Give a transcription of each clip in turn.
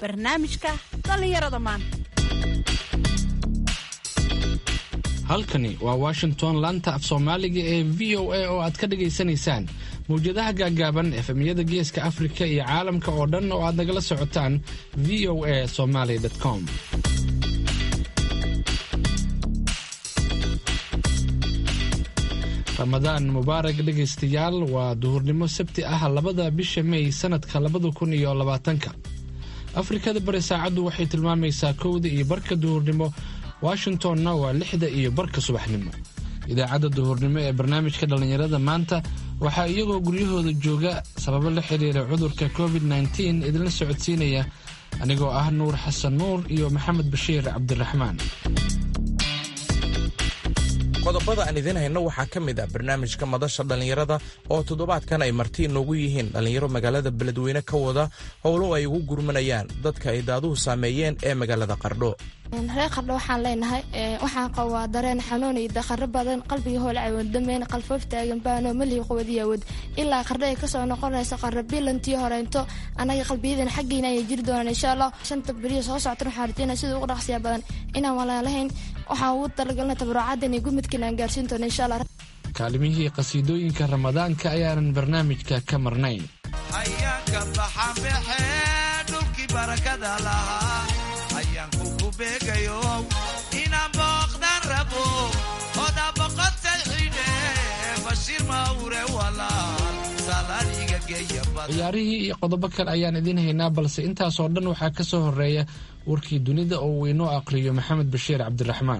barnaamijka dhallinyarada maanta halkani waa washington laanta af soomaaliga ee v o a oo aad ka dhagaysanaysaan mawjadaha gaaggaaban efemyada geeska afrika iyo caalamka oo dhan oo aad nagala socotaan v o a somaly com ramadaan mubaarag dhegaystayaal waa duhurnimo sabti ah labada bisha mey sannadka labada kun iyo labaatanka afrikada bari saacaddu waxay tilmaamaysaa kowda iyo barka duhurnimo washingtonna waa lixda iyo barka subaxnimo idaacadda duhurnimo ee barnaamijka dhallinyarada maanta waxaa iyagoo guryahooda jooga sababo la xidhiira cudurka covid nteen idinla socodsiinaya anigoo ah nuur xasan nuur iyo maxamed bashiir cabdiraxmaan qodobada aan idiin hayno waxaa ka mid ah barnaamijka madasha dhallinyarada oo toddobaadkan ay marti inoogu yihiin dhallinyaro magaalada beledweyne ka wada howlo ay ugu gurmanayaan dadka ay daaduhu saameeyeen ee magaalada qardho reer qardho waxaan leenahay waxaan qabaa dareen xanuun iyo daqaro badan qalbiga hoolcawad dameyn qalfoof taagan baano malihi quwadiyawad ilaa qardho ay kasoo noqonayso qarro bilantii horeynto annaga qalbiyadan xaggiina ayay jiri doonaan insha allah shanta beriyo soo soctan waxaan rajeyna sida ugu dhaqsiya badan inaan walaalahayn waxaan ugu talagalna tabarucadan iyo gumidkiina aan gaarsiin doona insha allah kaalimihii qasiidooyinka ramadaanka ayaanan barnaamijka ka marnayn hayaanka baxanbaxe dhulkii barakada lahaa hayaanku ku beegayo inaan booqdan rabo oda boqotay xidhe bashiir mawre walaal salaaniga geeya ciyaarihii iyo qodobo kale ayaan idiin haynaa balse intaasoo dhan waxaa ka soo horeeya warkii dunida oo uu inoo aqriyo maxamed bashiir cabdiraxmaan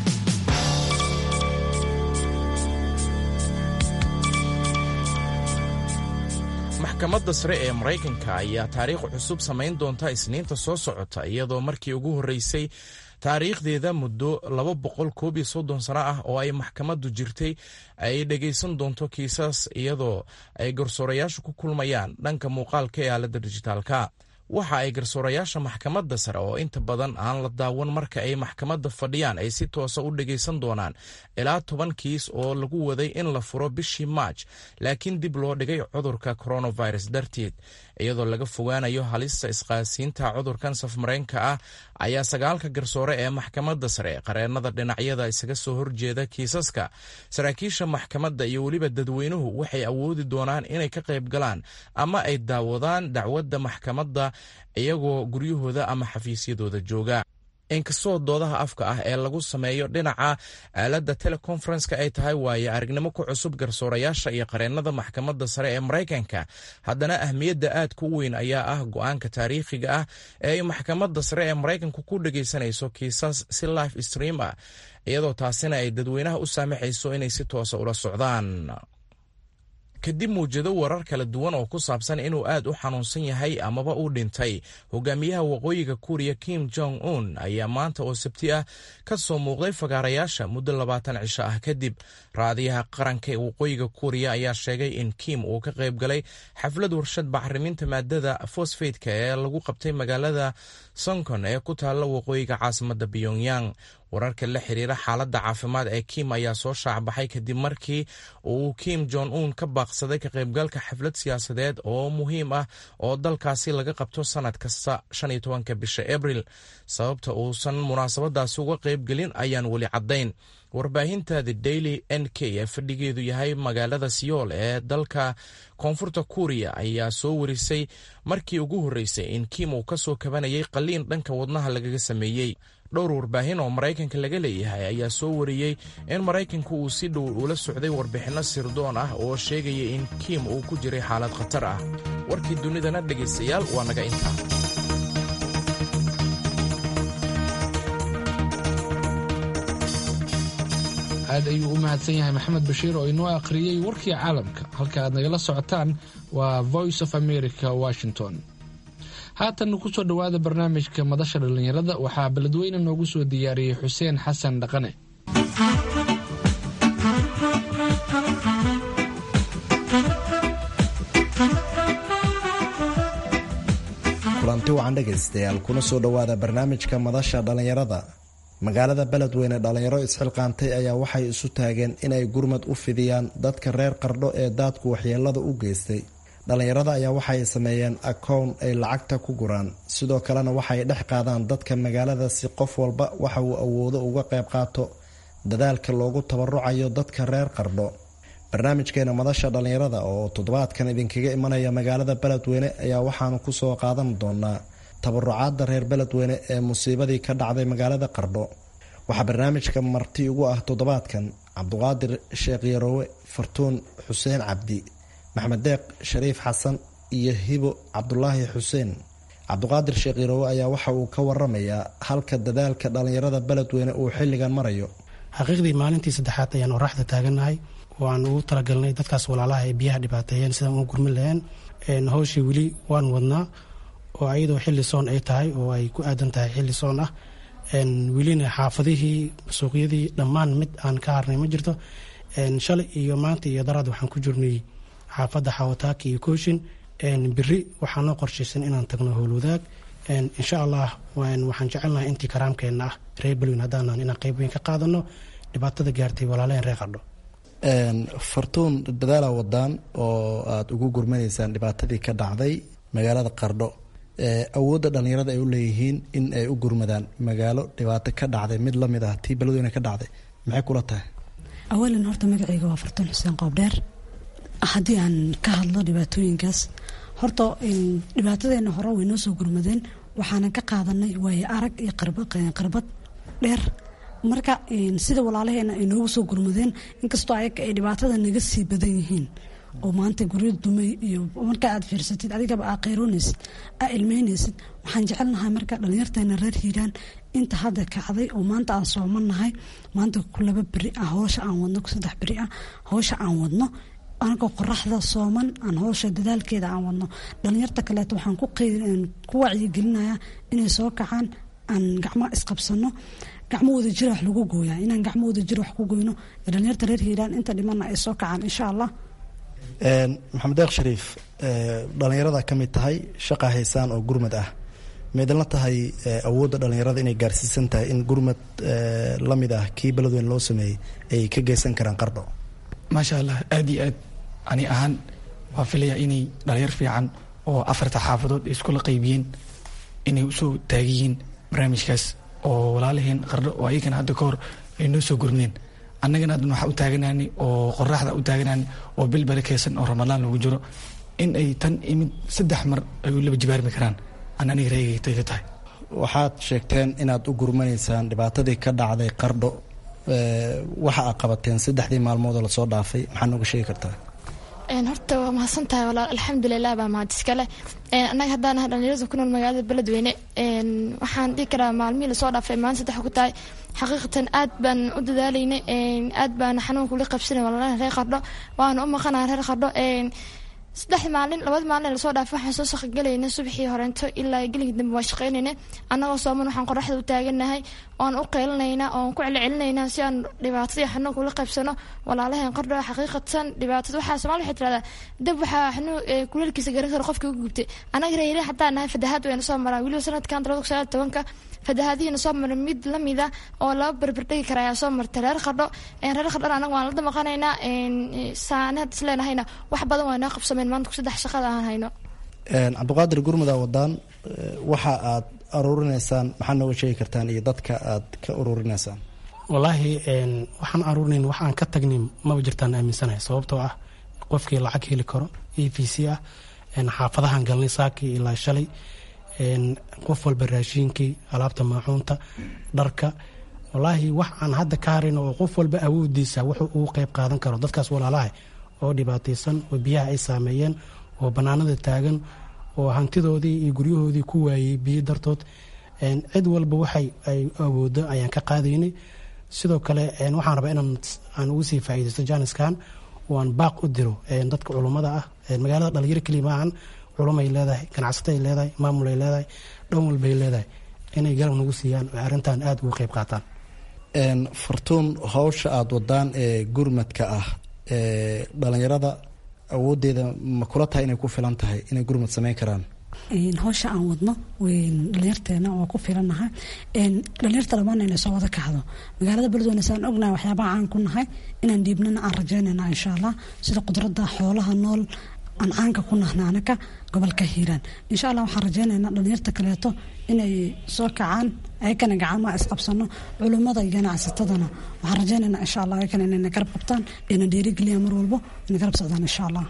maxkamadda sare ee maraykanka ayaa taariikh cusub samayn doonta isniinta soo socota iyadoo markii ugu horreysay taariikhdeeda muddo laba boqol koob iyo soddon sano ah oo ay maxkamaddu jirtay ay dhegaysan doonto kiisas iyadoo ay garsoorayaashu ku kulmayaan dhanka muuqaalka ee aaladda dijitaalka waxa ay garsoorayaasha maxkamadda sare oo inta badan aan la daawan marka ay maxkamadda fadhiyaan ay si toosa u dhegaysan doonaan ilaa toban kiis oo lagu waday in la furo bishii maaj laakiin dib loo dhigay cudurka coronavirus darteed iyadoo laga fogaanayo halista isqaasiinta cudurkan safmareenka ah ayaa sagaalka garsoore ee maxkamadda sare qareennada dhinacyada isaga soo horjeeda kiisaska saraakiisha maxkamadda iyo weliba dadweynuhu waxay awoodi doonaan inay ka qayb galaan ama ay daawadaan dacwadda maxkamadda iyagoo guryahooda ama xafiisyadooda jooga inkastoo doodaha afka ah ee lagu sameeyo dhinaca aaladda teleconferenska ay tahay waaye aragnimo ku cusub garsoorayaasha iyo qareennada maxkamadda sare ee maraykanka haddana ahmiyadda aadka u weyn ayaa ah go-aanka taariikhiga ah ee ay maxkamadda sare ee maraykanku ku dhegaysanayso kiisas si life stream ah iyadoo taasina ay dadweynaha u saamaxayso inay si toosa ula socdaan kadib muwjado warar kala duwan oo ku saabsan inuu aad u xanuunsan yahay amaba uu dhintay hogaamiyaha waqooyiga kuuriya kim jong un ayaa maanta oo sabti ah ka soo muuqday fagaarayaasha muddo labaatan cisho ah kadib raadiyaha qaranka ee waqooyiga kuuriya ayaa sheegay in kim uu ka qayb galay xaflad warshad bacriminta maadada fosfeydka ee lagu qabtay magaalada sonkon ee ku taalla waqooyiga caasimada pyongyang wararka la xiriira xaaladda caafimaad ee kim ayaa soo shaacbaxay kadib markii uu kim jong un ka baaqsaday ka qaybgalka xaflad siyaasadeed oo muhiim ah oo dalkaasi laga qabto sanad kasta shan iyo tobanka bisha abril sababta uusan munaasabadaasi uga qaybgelin ayaan weli caddayn warbaahinta the daily n k ee fadhigeedu yahay magaalada siyool ee dalka koonfurta kuuriya ayaa soo warisay markii ugu horreysay in kim uu ka soo kabanayay qaliin dhanka wadnaha lagaga sameeyey dhowr warbaahin oo maraykanka laga leeyahay ayaa soo wariyey in maraykanku uu si dhow ula socday warbixinno sirdoon ah oo sheegaya in kim uu ku jiray xaalad khatar ah warkii dunidana dhegaystayaal waa naga intaa aad ayuu u mahadsan yahay maxamed bashiir oo inoo akhriyey warkii caalamka halka aad nagala socotaan waa voice of america washington haatan ku soo dhowaada barnaamijka madasha dhallinyarada waxaa beledweyne noogu soo diyaariyey xuseen xasan dhaqane kulanti wacan dhegaystayaal kuna soo dhowaada barnaamijka madasha dhallinyarada magaalada beledweyne dhallinyaro isxilqaantay ayaa waxay isu taageen inay gurmad u fidiyaan dadka reer qardho ee daadku waxyeelada u geystay dhallinyarada ayaa waxay sameeyeen akown ay lacagta ku guraan sidoo kalena waxay dhex qaadaan dadka magaalada si qof walba waxa uu awoodo uga qayb qaato dadaalka loogu tabarucayo dadka reer qardho barnaamijkeena madasha dhallinyarada oo toddobaadkan idinkaga imanaya magaalada beledweyne ayaa waxaanu kusoo qaadan doonaa tabarucaadda reer beledweyne ee musiibadii ka dhacday magaalada qardho waxaa barnaamijka marti ugu ah toddobaadkan cabduqaadir sheekh yaroowe fartuun xuseen cabdi maxmed deeq shariif xasan iyo hibo cabdulaahi xuseen cabduqaadir sheekh yaroowe ayaa waxa uu ka waramayaa halka dadaalka dhallinyarada beledweyne uu xilligan marayo xaqiiqdii maalintii saddexaad ayaan oraxda taagannahay waan ugu talagalnay dadkaas walaalaha ee biyaha dhibaateeyeen sidaan ugu gurmin laheen howshii weli waan wadnaa oo ayadoo xilli soon ay tahay oo ay ku aadan tahay xilli soon ah welina xaafadihii suuqyadii dhammaan mid aan ka harnay ma jirto shalay iyo maanta iyo daraad waxaan ku jirnay xaafadda xawataaka iyo kooshin beri waxaa noo qorshaysan inaan tagno howlwadaag insha allah waxaan jecelnahay intii karaamkeenna ah reer belwin haddaanan inaan qayb weyn ka qaadano dhibaatada gaartay walaalaheen reer qardho fartuun dadaala wadaan oo aada ugu gurmanaysaan dhibaatadii ka dhacday magaalada qardho awoodda dhallinyarada ay u leeyihiin in ay u gurmadaan magaalo dhibaato ka dhacday mid lamid ah tii beledweyne ka dhacday maxay kula tahay awalan horta magacayga waa fartuun xuseen qoobdheer haddii aan ka hadlo dhibaatooyinkaas horta dhibaatadeena hore way noo soo gurmadeen waxaanan ka qaadanay waaye arag iyo qarbad dheer marka sida walaalaheena ay noogu soo gurmadeen inkastoo ayaga ay dhibaatada naga sii badan yihiin oo maanta guryo dumay iyo marka aad fiirsatid adigaba aa qayroonaysid aa ilmeynaysid waxaan jecelnahay marka dhalinyarteena reer hiiraan inta hadda kacday oo maanta aan soomanahay maanta ku laba beri ah howsha aan wadno saddex beri ah howsha aan wadno anagoo qoraxda sooman aan howsha dadaalkeeda aan wadno dhalinyarta kaleeto waxaan ku wacyigelinayaa inay soo kacaan aan gacmo isqabsano gacmo wada jira wax lagu gooyaa inaan gacmo wada jira wax ku goyno dhalinyarta reer hiiraan inta dhimana ay soo kacaan insha allah maxamed deeq shariif dhallinyarada ka mid tahay shaqa haysaan oo gurmad ah maydalna tahay awoodda dhallinyarada inay gaarsiisan tahay in gurmad la mid ah kii beledweyne loo sameeyey ay ka geysan karaan qardho maasha allah aada iyo aad ani ahaan waa filaya inay dhalinyar fiican oo afarta xaafadood ay iskula qaybiyeen inay usoo taagiyiin barnaamijkaas oo walaalaheen qardho oo ayagana hadda ka hor ay noo soo gurmeen annagana haddan waxaa u taaganaanay oo qoraxda u taaganaanay oo bil barakeysan oo ramadaan lagu jiro in ay tan imid saddex mar ay u laba jibaarmi karaan an aniga reegaytay ka tahay waxaad sheegteen inaad u gurmanaysaan dhibaatadii ka dhacday qardho waxa aad qabateen saddexdii maalmoodoo lasoo dhaafay maxaa nooga sheegi kartaa horta waa mahadsan tahay walaal alxamdulilah baa mahad iskale annaga haddaan ahay dhalinyarada ku nool magaalada beledweyne waxaan dhihi karaa maalmihii lasoo dhaafay maalin saddex ku tahay xaqiiqatan aad baan u dadaalaynay aad baan xanuunka ula qabsanay walaalaha reer qardho waana u maqanaha reer qardho saddex maalin labada maalin lasoo dhaafay waxaan soo shaqogelayna subaxii horeento ilaa gelinka dambe waan shaqaynayna annagoo sooman waxaan qoraxda u taaganahay oan u qeylinaynaa oan ku celcelinaynaa si aan dhibaatadii xanuunka ula qaybsano walaalaheen qardho xaqiiqatan dhibaatada waxaa somaali waxay tirahdaa dab waxaa xanuun kuleelkiisa garan kara qofkii u gubtay annaga reere haddaan nahay fadahaad wayna soo maraa weliba sanadkan labada kun sagaal tobanka fadahaadihiina soo maray mid lamida oo laba berberdhigi kara ayaa soo martay reer qardho reer qardhona anaga waan la damaqanaynaa saanaad isleenahayna wax badan waa noo qabsameen maanta saddex shaqada aan hayno cabdiqaadir gurmud aa wadaan waxa aad aruurinaysaan maxaa nooga sheegi kartaan iyo dadka aad ka ururinaysaan wallaahi waxaan aruurinayn wax aan ka tagnin maba jirtaan aaminsanahay sababtoo ah qofkii lacag heli karo e v c ah xaafadahan galnay saakii ilaa shalay qof walba raashiinkii alaabta maacuunta dharka wallaahi wax aan hadda ka harin oo qof walba awoodiisa wuxuu ugu qeyb qaadan karo dadkaas walaalaha oo dhibaataysan oo biyaha ay saameeyeen oo bannaanada taagan oo hantidoodii iyo guryahoodii ku waayey biyo dartood cid walba waxay ay awoodo ayaan ka qaadaynay sidoo kale waxaan rabaa inaan aan ugu sii faa'iidaysto jaaniskan oo aan baaq u diro dadka culummada ah magaalada dhalinyaro keliya maahan culumay leedahay ganacsatay leedahay maamulay leedahay dhan walbay leedahay inay garab nagu siiyaan oo arrintan aada uga qeyb qaataan fartuun howsha aada wadaan ee gurmadka ah ee dhalinyarada awoodeeda ma kula tahay inay ku filan tahay inay gurmad sameyn karaan howsha aan wadno dhalinyarteena waa ku filanahay dhalinyarta labaana inay soo wada kacdo magaalada beledweyne saan ognahay waxyaabaha aan ku nahay inaan dhiibnana aan rajeynayna insha allah sida qudrada xoolaha nool aan caanka ku nahna anaka gobolka hiiraan insha allah waxaan rajeynaynaa dhalinyarta kaleeto inay soo kacaan ayakana gacamaha isqabsano culummada iyo ganacsatadana waxaan rajeynaynaa insha allah ayakana inayna garab qabtaan ina dhiirigeliyaan mar walbo ina garab socdaan insha allah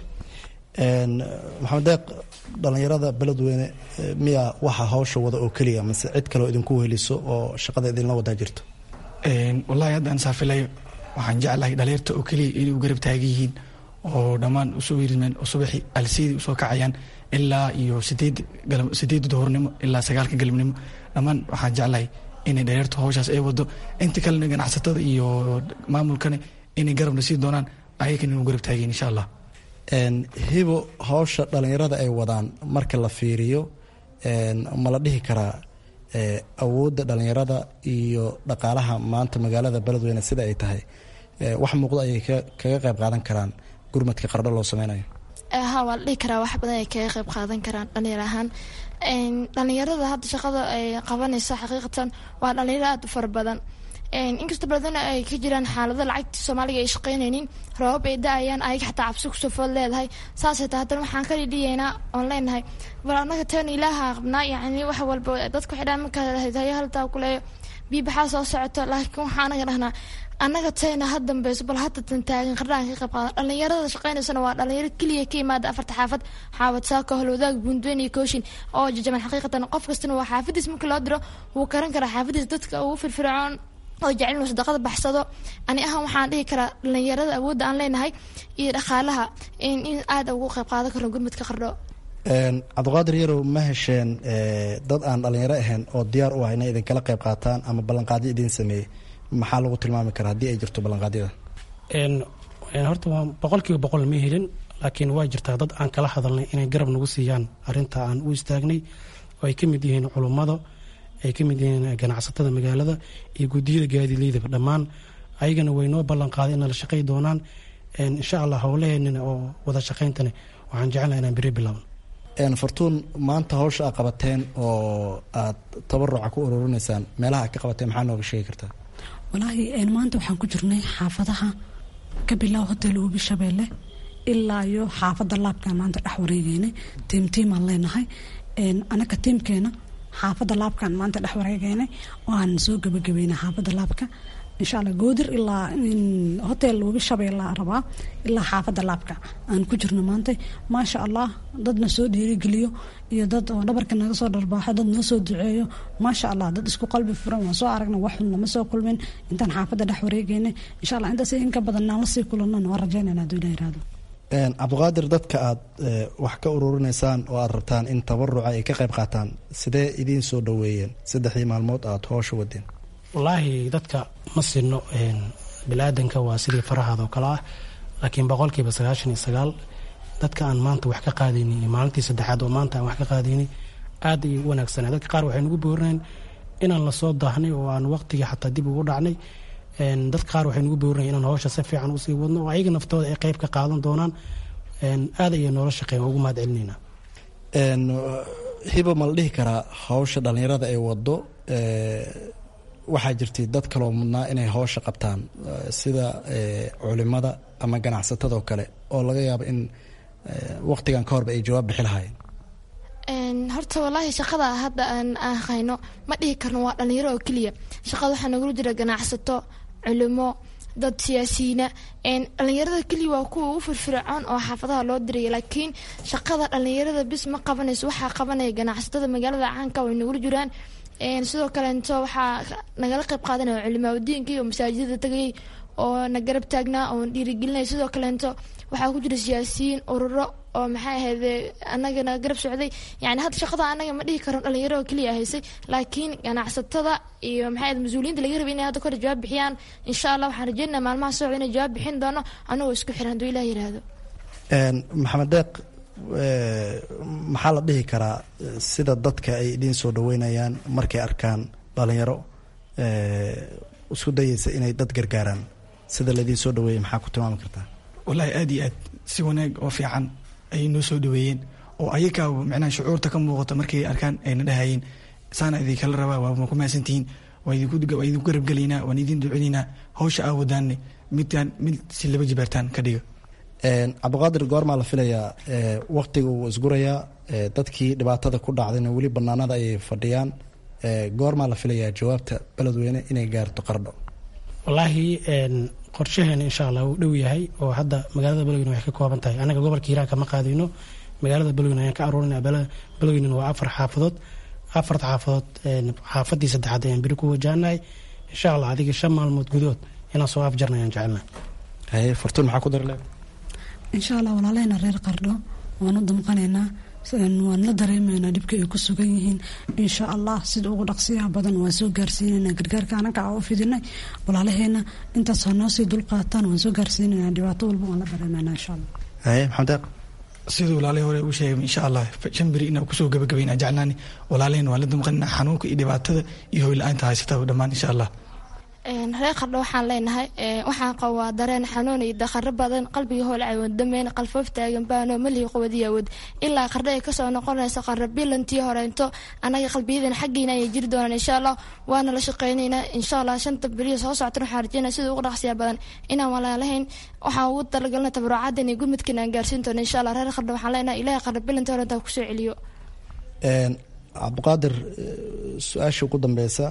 maxamed deeq dhalinyarada beledweyne miya waxa hawsha wada oo keliya mase cid kaleo idinku weheliso oo shaqada idinla wadaa jirto wallaahi haddaan saafilayo waxaan jeclahay dhalinyarta oo keliya inay u garab taagan yihiin oo dhammaan usoo wirimeen oo subaxii alsiidii usoo kacayaan ilaa iyo sideed sideedda duhurnimo ilaa sagaalka galabnimo dhammaan waxaan jeclahay inay dhalinyarta hawshaas ay wado inta kalena ganacsatada iyo maamulkana inay garabna sii doonaan ayakana inu garab taageen insha allah hibo hawsha dhalinyarada ay wadaan marka la fiiriyo ma la dhihi karaa awoodda dhalinyarada iyo dhaqaalaha maanta magaalada beledweyne sida ay tahay wax muuqdo ayay kaga qayb qaadan karaan gurmadka qardho loo sameynayo ha waa la dhihi karaa wax badan ay kaga qayb qaadan karaan dhalinyar ahaan dhalinyarada hadda shaqada ay qabanayso xaqiiqatan waa dhalinyaro aada u fara badan inkasta baladana ay ka jiraan xaalado lacagtii soomaaliga ay shaqeynaynin roobab ay da-ayaan ayaga xataa cabsi kusoo food leedahay saasay tahay haddana waxaan ka dhidhiyeynaa oon leenahay bal annaga teen ilaaha qabnaa yacni wax walba dadka waxay dhahan marka hayo haltaa kuleeyo biibaxaa soo socoto laakiin waxaa anaga dhahnaa annaga teena ha dambeyso bal hadda tan taagan qardhaan ka qayb qaadan dhalinyarada shaqeynaysana waa dhalinyaro keliya ka yimaada afarta xaafad xaawad saako holwadaag buundweyn iyo kooshin oo jajaban xaqiiqatan qof kastana waa xaafadiis marka loo diro wuu karan karaa xaafadiis dadka ugu firfircoon oo jecel inuu sadaqada baxsado ani ahaan waxaan dhihi karaa dhalinyarada awoodda aan leenahay iyo dhaqaalaha in aada ugu qayb qaadan karno gurmadka qardho cabdiqaadir yarow ma hesheen dad aan dhalinyaro ahayn oo diyaar u ah inay idinkala qayb qaataan ama ballanqaadyo idiin sameeyey maxaa lagu tilmaami karaa haddii ay jirto ballanqaadyada horta waa boqol kiiba boqol ma helin laakiin waa jirtaa dad aan kala hadalnay inay garab nagu siiyaan arinta aan u istaagnay oo ay ka mid yihiin culummada ay ka mid yihiin ganacsatada magaalada iyo guddiyada gaadileydaba dhammaan ayagana way noo ballan qaaday inala shaqay doonaan insha allah howlaheenina oo wada shaqayntana waxaan jecelnaha inaan beri bilaabno fartuun maanta hawsha aad qabateen oo aad tabaruca ku ururinaysaan meelaha aad ka qabateen maxaa nooga sheegi kartaa walaahi maanta waxaan ku jirnay xaafadaha ka bilow hotel ubi shabeelle ilaa iyo xaafadda laabkaan maanta dhex wareegeynay tiim tiimaan leenahay anaka tiimkeena xaafadda laabkaan maanta dhex wareegeynay oo aan soo gabagabeynay xaafadda laabka insha alla goodir ilaa hotel webi shabeella rabaa ilaa xaafadda laabka aan ku jirno maanta maasha allah dadna soo dhiirigeliyo iyo dad oo dhabarka naga soo dharbaaxo dad noo soo duceeyo maasha allah dad isku qalbi furan waan soo aragna wax xun lama soo kulmin intaan xaafadda dhex wareegeynay insha allah intaas inka badan naan lasii kulanana waan rajeynayna hadduu ilah yiraahdo cabdiqaadir dadka aad wax ka ururinaysaan oo aad rabtaan in tabaruca ay ka qayb qaataan sidee idiin soo dhoweeyeen saddexdii maalmood aad hoosha wadeen wallaahi dadka ma sinno bili-aadanka waa sidii farahaada oo kale ah laakiin boqolkiiba sagaashan iyo sagaal dadka aan maanta wax ka qaadayni iyo maalintii saddexaad oo maanta aan wax ka qaadayni aad ayay u wanaagsanay dadka qaar waxay nagu boorinayn inaan lasoo daahnay oo aan waqtigii xataa dib ugu dhacnay dadka qaar waxay nagu boorinayn inaan hawsha si fiican usii wadno oo ayaga naftooda ay qayb ka qaadan doonaan aad ayay noola shaqeyn ugu mahad celinayna hiba ma la dhihi karaa hawsha dhalinyarada ay wado waxaa jirtay dad kaloo mudnaa inay hawsha qabtaan sida culimada ama ganacsatadoo kale oo laga yaabo in waqtigan ka horba ay jawaab bixi lahaayeen horta wallaahi shaqada hadda aan hayno ma dhihi karno waa dhalinyaro oo keliya shaqada waxaa nagula jira ganacsato culimo dad siyaasiyiina dhalinyarada keliya waa kuwa ugu firfircoon oo xaafadaha loo diraya laakiin shaqada dhalinyarada bis ma qabanayso waxaa qabanaya ganacsatada magaalada caanka way nagula jiraan sidoo kaleeto waxaa nagala qayb qaadanaya culimaadudiinka iyo masaajidada tagayay oo na garab taagnaa oo dhiirigelinaya sidoo kaleeto waxaa ku jira siyaasiyiin ururo oo maxay ahayd anagana garab socday yani hadda shaqada anaga ma dhihi karno dhalinyaro oo keliya haysay laakiin ganacsatada iyo maxay ahayd mas-uuliyiinta laga rabay inay hadda kore jawaab bixiyaan insha allah waxaan rajeynaya maalmaha socda inay jawaab bixin doono anagoo isku xiran hadduu ilah yiraahdo maxamed deeq maxaa la dhihi karaa sida dadka ay idiin soo dhaweynayaan markay arkaan dhalinyaro isku dayeysa inay dad gargaaraan sida laidiin soo dhaweeyay maxaa ku tilmaami kartaa wallaahi aad iyo aad si wanaag oo fiican ayay noo soo dhaweeyeen oo ayagaa micnaha shucuurta ka muuqata markay arkaan ayna dhahayeen saana idinkala rabaa waa ku mahadsantihiin waa idinku garabgelaynaa waan idin ducinaynaa hawsha aa wadaanne midaan mid si laba jibaartaan ka dhiga cabdiqaadir goormaa la filayaa waktiga uu isgurayaa dadkii dhibaatada ku dhacdayna weli banaanada ayay fadhiyaan goormaa la filayaa jawaabta beledweyne inay gaarto qardho wallaahi qorshaheena insha allah wuu dhow yahay oo hadda magaalada beledweyne waxay ka kooban tahay annaga gobolka hiiraan kama qaadayno magaalada beledweyne ayaan ka aruurinaa beledweynen waa afar xaafadood afarta xaafadood xaafadii saddexaad ayaan beri ku wajahanahay insha allah adiga shan maalmood gudood inaan soo afjarna ayaan jecelnahay haye fartuun maxaa ku darle insha allah walaalahayna reer qardho waanu damqanaynaa waan la dareemaynaa dhibka ay ku sugan yihiin insha allah sida ugu dhaqsiyaha badan waan soo gaarsiinaynaa gargaarka anaga a u fidinay walaalaheena intaas ha noo sii dulqaataan waan soo gaarsiinaynaa dhibaato walba waan la dareemaynaa insha allah haye maxamed deeq siduu walaalihii hore uu sheegay insha allah shan beri inaan kusoo gabagabayna jeclaani walaalaheen waan la damqanina xanuunka iyo dhibaatada iyo hoyla-aanta haysata dhammaan insha allah reer qardho waxaan leenahay waxaan qabaa dareen xanuun iyo dakharo badan qalbiga hoolcawan dameyn qalfoof taagan baano malii quwadiyawad ilaa qardho ay kasoo noqonayso qarra bilantii horeynto anaga qalbiyadan xaggiina ayay jiri doonaan insha allah waana la shaqeynaynaa insha allah shanta beriya soo soctan waxaan rajeynaya sida ugu dhaqsiya badan inaan walaalahayn waxaan ugu talagalna tabarucadan iyo gurmudkan aan gaarsiin doono insha allah reer qardho waxaan leenahay ilahay qarra bilantii horeynta kusoo celiyo cabdiqaadir su-aasha ugu dambeysa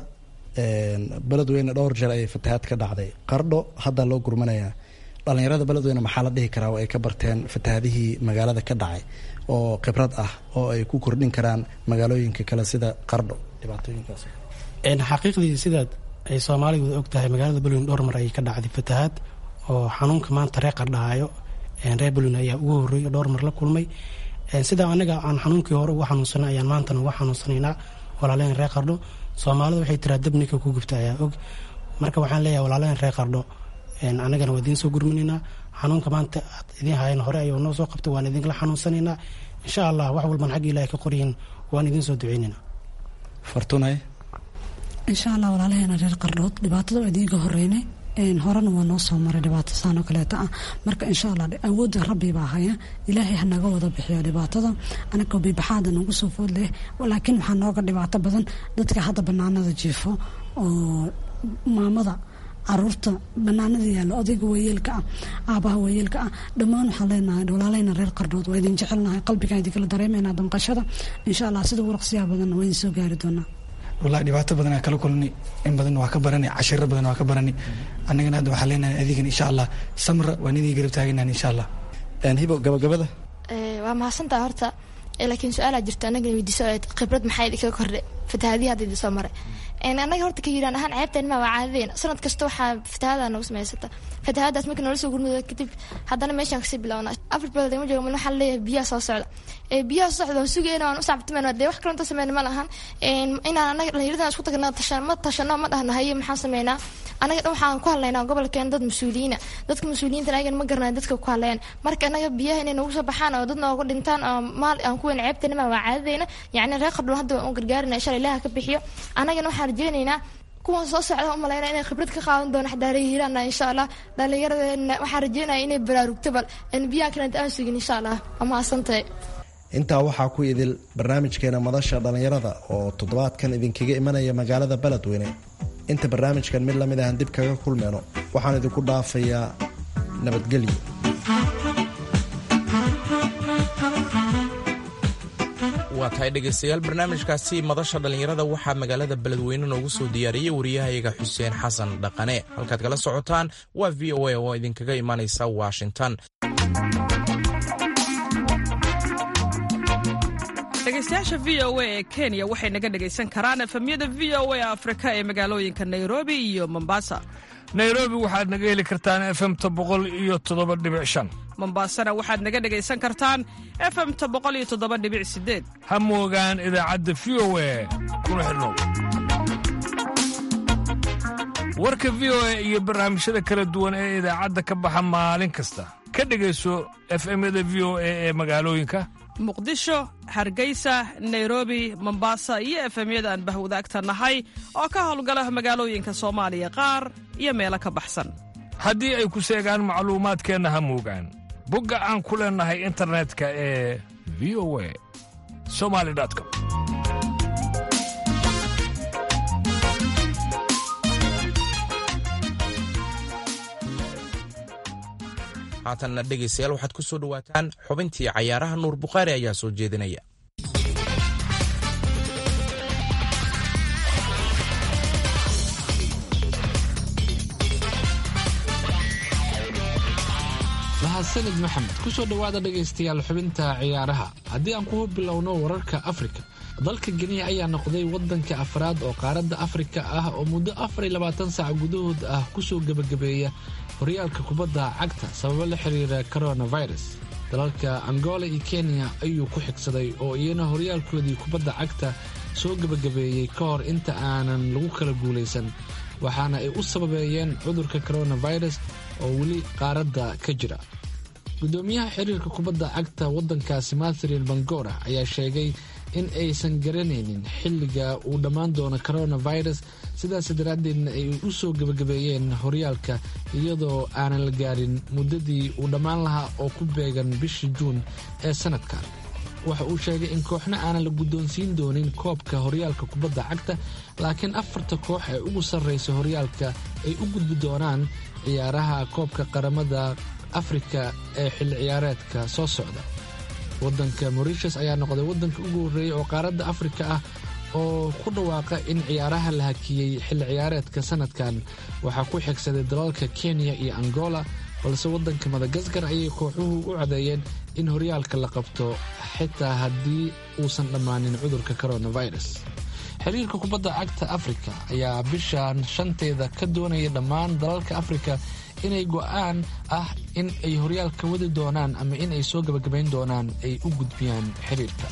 beledweyne dhowr jeer ayay fatahaad ka dhacday qardho hadda loo gurmanayaa dhalinyarada beledweyne maxaa la dhihi karaa oo ay ka barteen fatahaadihii magaalada ka dhacay oo khibrad ah oo ay ku kordhin karaan magaalooyinka kale sida qardho dhibaatooyinkaas xaqiiqdii sidaad ay soomaalidu og tahay magaalada beledweyne dhowr mar ayay ka dhacday fatahaad oo xanuunka maanta reer qardhaayo reer beledweyne ayaa ugu horreeyay dhowr mar la kulmay sidaa anaga aan xanuunkii hore uga xanuunsanay ayaan maantana uga xanuunsanaynaa walaaleen reer qardho soomaalida waxay tiraa dab ninka ku gubta ayaa og marka waxaan leeyahay walaaleen reer qardho anagana waa idiin soo gurminaynaa xanuunka maanta aad idiin hayan hore ayuu noo soo qabtay waan idinkala xanuunsanaynaa insha allah wax walban xagga ilahay ka qoryihin waan idiin soo duceynaynaa fartunay insha allah walaalaheena reer qardhood dhibaatada waa idiinka horeynay horena waa noo soo maray dhibaato saanoo kaleeta ah marka insha allah awoodda rabbi baa haya ilaahay ha naga wada bixiyo dhibaatada anagoo bibaxaada nagu soo food leh laakiin waxaa nooga dhibaato badan dadka hadda banaanada jiifo oo maamada caruurta banaanada yaallo odayga waayeelka ah aabaha waayeelka ah dhammaan waxaan leenahay walaaleyna reer qardhood waa idin jecelnahay qalbigaan idinkala dareemayna damqashada insha allah sida ugu raqsiyaha badanna waa idin soo gaari doonaa wallahi dhibaato badan aan kala kulnay in badan waa ka baranay cashiro badan waa ka baranay annagana hadda waxaan leenahay adigan insha allah samra waan idin garab taaganahan insha allah hibo gabagabada waa mahadsantaa horta laakiin su-aalaa jirta anaga weydiiso khibrad maxaa idinkaga kordhay fatahaadihi hadda idin soo maray anaga horta ka yiraan ahaan ceebteen ma waa caadadeen sanad kasta waxaa fatahaada nagu samaysata fatahaadaas markii noola soo gurmado kadib haddana meeshaan kasii bilowna afar bilood ma joogo waxaa leeyahay biyaha soo socda biyaha soo socda waan sugayna waan u sacbtimayna dee wax kalanta sameyna ma lahan inaan anaga dhalinyaradan isku tagna tashan ma tashano ma dhahno haye maxaan sameynaa anaga dhan waxaan ku hadlaynaa gobolkeen dad mas-uuliyiina dadka mas-uuliyiinta ayagan ma garanay dadka ku hadleen marka anaga biyaha inay nagu soo baxaan oo dad nooga dhintaan oo maal aan ku weyn ceebteena ma waa caadadeena yacni reer qardhoon hadda waan u gargaarina insha allah ilaha ka bixiyo anagana waxaan rajeynaynaa kuwan soo socda u malayna inay khibrad ka qaadan doono xadaara hiiraana insha allah dhallinyaradeenna waxaan rajeynaya inay baraarugto bal biyaha kalenta aan sugin insha allah waa mahadsantahay intaa waxaa ku idil barnaamijkeena madasha dhallinyarada oo toddobaadkan idinkaga imanaya magaalada beledweyne inta barnaamijkan mid lamid ahan dib kaga kulmeyno waxaan idinku dhaafayaa nabadgelyo waa tahay dhegaystayaal barnaamijkaasi madasha dhallinyarada waxaa magaalada beledweyne noogu soo diyaariyey wariyahayaga xuseen xasan dhaqane halkaad kala socotaan waa v o a oo idinkaga imanaysa washington dhegeystayaasha v o a ee kenya waxay naga dhegaysan karaan efemyada v o a afrika ee magaalooyinka nairobi iyo mombasa nairobi waxaad naga heli kartaan efemta boqol iyo toddoba dhibic shan mombasana waxaad naga dhegaysan kartaan efemta boqol iyo toddoba dhibic sideed ha moogaan idaacadda v o a kuna xidhnow warka v o a iyo barnaamijyada kala duwan ee idaacadda ka baxa maalin kasta ka dhegayso efemyada v o a ee magaalooyinka muqdisho hargeysa nairobi mombasa iyo efemyada aan bahwadaagta nahay oo ka howlgala magaalooyinka soomaaliya qaar iyo meelo ka baxsan haddii ay ku seegaan macluumaadkeenna ha moogaan bogga aan ku leennahay internetka ee v o a somali com haatanna dhegaystayaal waxaad ku soo dhowaataan xubintii cayaaraha nuur bukhaari ayaa soo jeedinaya mahadsanid maxamed kusoo dhowaada dhegaystayaal xubinta ciyaaraha haddii aan ku bilowno wararka afrika dalka geniya ayaa noqday wadanka afraad oo qaaradda afrika ah oo muddo afar iyo labaatan saac gudahood ah kusoo gebagabeeya horyaalka kubadda cagta sababo la xiriira coronavirus dalalka angola iyo kenya ayuu ku xigsaday oo iyana horyaalkoodii kubadda cagta soo gebagabeeyey ka hor inta aanan lagu kala guulaysan waxaana ay u sababeeyeen cudurka coronavirus oo weli qaaradda ka jira gudoomiyaha xiriirka kubadda cagta waddankaasi matrin bangora ayaa sheegay in aysan garanaynin xilliga uu dhammaan doono coronavirus sidaas daraaddeedna ay u soo gebagabeeyeen horyaalka iyadoo aanan la gaarin muddadii uu dhammaan lahaa oo ku beegan bishii juun ee sanadkan waxa uu sheegay in kooxna aanan la guddoonsiin doonin koobka horyaalka kubadda cagta laakiin afarta koox ee ugu sarraysa horyaalka ay u gudbi doonaan ciyaaraha koobka qaramada afrika ee xilli ciyaareedka soo socda waddanka morishas ayaa noqday waddanka ugu horreeyey oo qaaradda afrika ah oo ku dhawaaqa in ciyaaraha la hakiyey xilli ciyaareedka sanadkan waxaa ku xigsaday dalalka kenya iyo angola balse waddanka madagaskar ayay kooxuhu u cadeeyeen in horyaalka la qabto xitaa haddii uusan dhammaanin cudurka coronavirus xiriirka kubadda cagta afrika ayaa bishan shanteeda ka doonaya dhammaan dalalka afrika inay go'aan ah in ay horyaalka wadi doonaan ama in ay soo gabagabayn doonaan ay u gudbiyaan xiriirka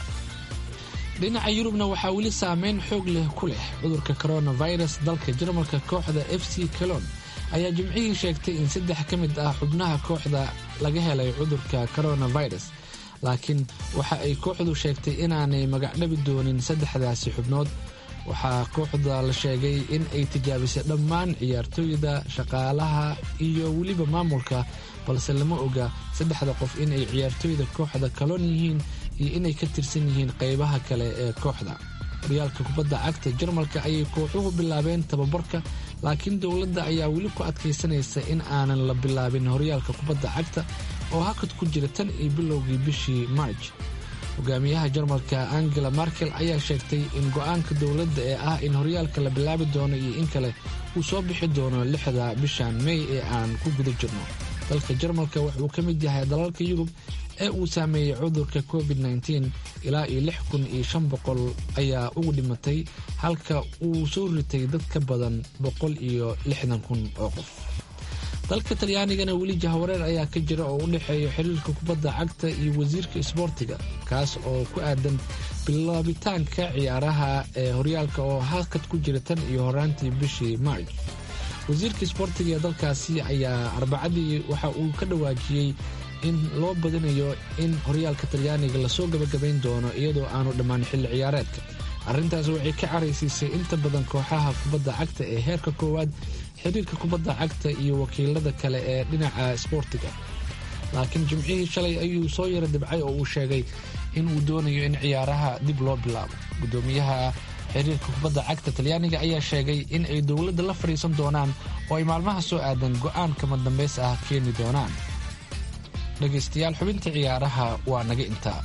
dhinaca yurubna waxaa weli saameyn xoog leh ku leh cudurka coronavirus dalka jarmalka kooxda f c calon ayaa jimcihii sheegtay in saddex ka mid ah xubnaha kooxda laga helay cudurka coronavirus laakiin waxa ay kooxdu sheegtay inaanay magacdhabi doonin saddexdaasi xubnood waxaa kooxda la sheegay in ay tijaabisay dhammaan ciyaartooyda shaqaalaha iyo weliba maamulka balse lama oga saddexda qof inay ciyaartooyda kooxda kaloon yihiin iyo inay ka tirsan yihiin qaybaha kale ee kooxda horyaalka kubadda cagta jarmalka ayay kooxuhu bilaabeen tababarka laakiin dowladda ayaa weli ku adkaysanaysa in aanan la bilaabin horyaalka kubadda cagta oo hakad ku jira tan iyo bilowgii bishii marj hogaamiyaha jarmalka angela markel ayaa sheegtay in go-aanka dowladda ee ah in horyaalka la bilaabi doono iyo in kale uu soo bixi doono lixda bishan mey ee aan ku guda jirno dalka jarmalka wuxuu ka mid yahay dalalka yurub ee uu saameeyey cudurka covid -19 ilaa iyo lix kun iyo shan boqol ayaa ugu dhimatay halka uu soo ritay dad ka badan boqol iyo lixdan kun oo qof dalka talyaanigana weli jahwareer ayaa ka jira oo u dhexeeya xiriirka kubadda cagta iyo wasiirka isboortiga kaas oo ku aadan bilaabitaanka ciyaaraha ee horyaalka oo hakad ku jira tan iyo horaantii bishii marj wasiirka isboortiga ee dalkaasi ayaa arbacadii waxa uu ka dhawaajiyey in loo badinayo in horyaalka talyaaniga lasoo gabagabayn doono iyadoo aanu dhammaan xilli ciyaareedka arrintaas waxay ka caraysiisay inta badan kooxaha kubadda cagta ee heerka koowaad xiriirka kubadda cagta iyo wakiilada kale ee dhinaca isboortiga laakiin jimcihii shalay ayuu soo yara dibcay oo uu sheegay in uu doonayo in ciyaaraha dib loo bilaabo gudoomiyaha xiriirka kubadda cagta talyaaniga ayaa sheegay in ay dowladda la fadhiisan doonaan oo ay maalmaha soo aadan go'aan kama dambays ah keeni doonaan dhegaystayaal xubinta ciyaaraha waa naga intaa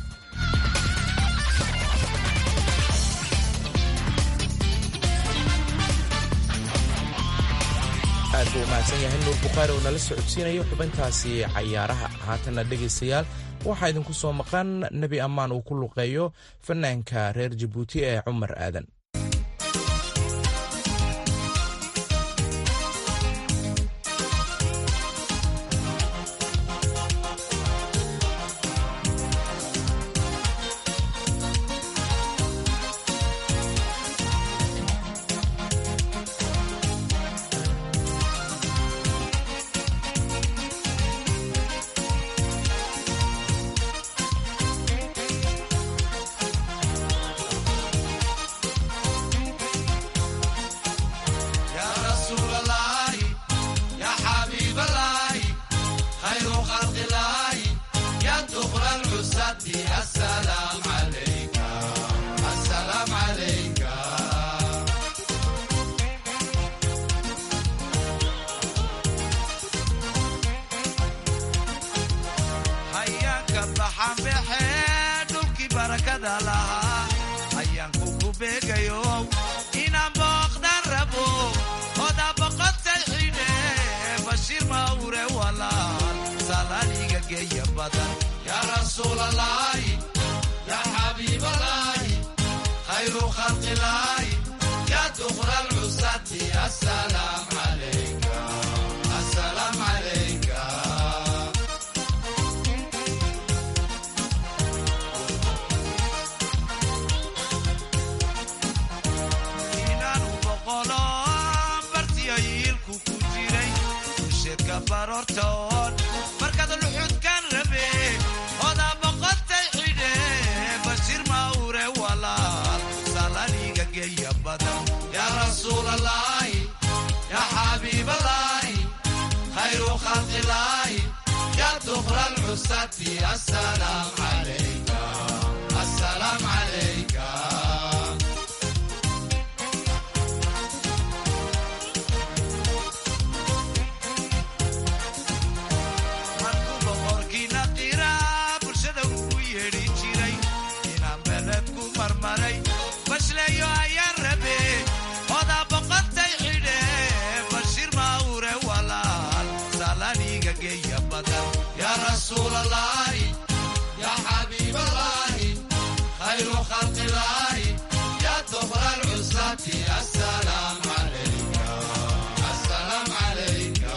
aad buu umahadsan yahay nuur bukhaari oo nala socodsiinayo xubintaasi cayaaraha haatanna dhegaystayaal waxaa idinku soo maqan nebi ammaan uu ku luqeeyo fanaanka reer jabuuti ee cumar aadan mawre walaal salaaniga geeya badan yaa rasuulalaahi yaa xabiibalaahi khayru khalqilaahi yaa dukra alcusati asalaam calayka asalaam calayka inaanu boqolo bartiyo yiilku ku jiray usheedka baroortoon markaad luxudkan rabe odaa boqotay xidhe bashir mawre walaal salaniga geeya badan yaa rasuulalaahi yaa xabiibalaahi khayru khalqilaahi yaa dukra alcusati asalaam calayka asalaam calayka markuu boqorkiina qiraa bulshada ugu yeedhi jiray inaan beled ku marmaray bashleeyo ayaan rabe odaa boqotay xidhe bashir mawre walaal salaniga geeya badan yaa rasuulalaahi yaa xabiibalaahi khayru khalqilaahi yaa dukra alcusati asalaam calayka asalaam calayka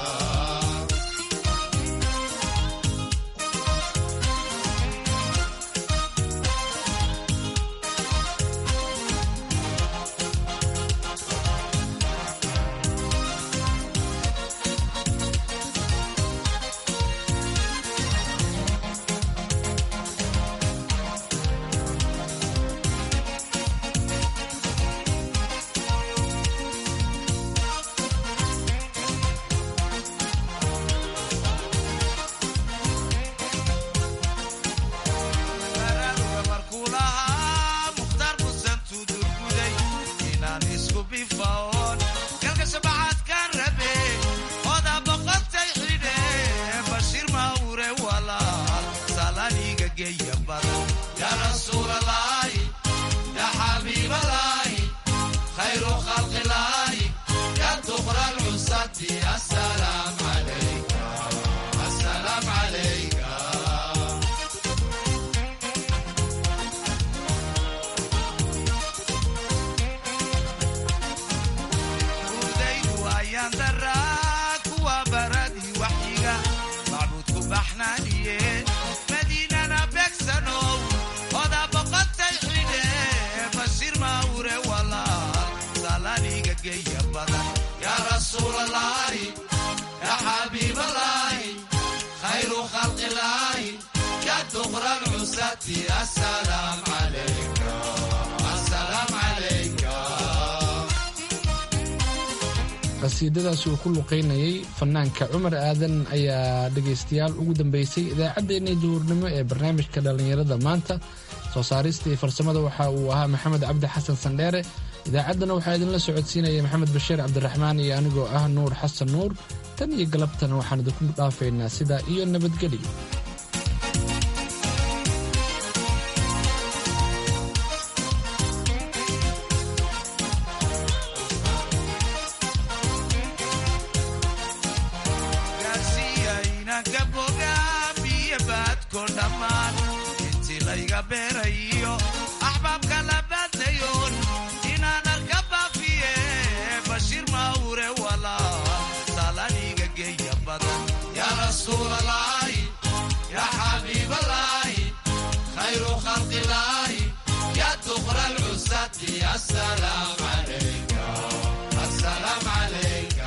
baraaruga markuu lahaa mukhtaar busan tudurguday inaan isku bifaoon galka shabacaadkaan rabe odaa boqotay xidhe bashir mawre walaal salaniga geeya badan yaa rasuulalaahi yaa xabiibalaahi khayru khalqilaahi yaa dukra alcusati asalaam calayka asalaam calayka urdaydu ayaan daraa kuwa baradii waxyiga macbuudku baxnaaniyeen madiinana beegsanow odaa boqotay xidhe bashir mawre walaal salaniga geeya badan yaa rasuulalaahi yaa xabiibalaahi khayru khalqilaahi yaa dukra alcusati asalaam calayka asalaam calayka qasiidadaas uu ku luqaynayay fanaanka cumar aadan ayaa dhegaystayaal ugu dambeysay idaacaddeenii duhurnimo ee barnaamijka dhallinyarada maanta soo saarista iyo farsamada waxa uu ahaa maxamed cabdi xasan sandheere idaacaddana waxaa idinla socodsiinaya maxamed bashiir cabdiraxmaan iyo anigoo ah nuur xasan nuur tan iyo galabtana waxaan idinku dhaafaynaa sidaa iyo nabadgelyo gaarsiiya inanka bogaa biyo baadko dhammaan intii layga beerayo axbaabka la baadayoon inaan arka baafiye bashir mawre walaal salaniga geeya badan yaa rasuulalaahi yaa xabiibalaahi khayru khalqilaahi yaa dukra alcusati asalaam calayka asalaam calayka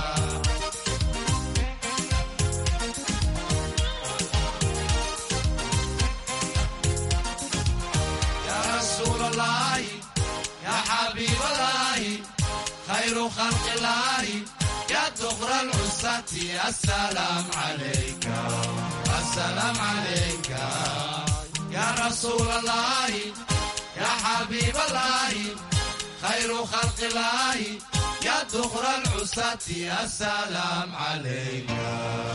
يا رسول الله يا حبيب الله خير خلق الله يا دغر العساة السلام عليك السلام عليك يا رسول الله يا حبيب الله خير خلق الله يا دغر العساة السلام عليك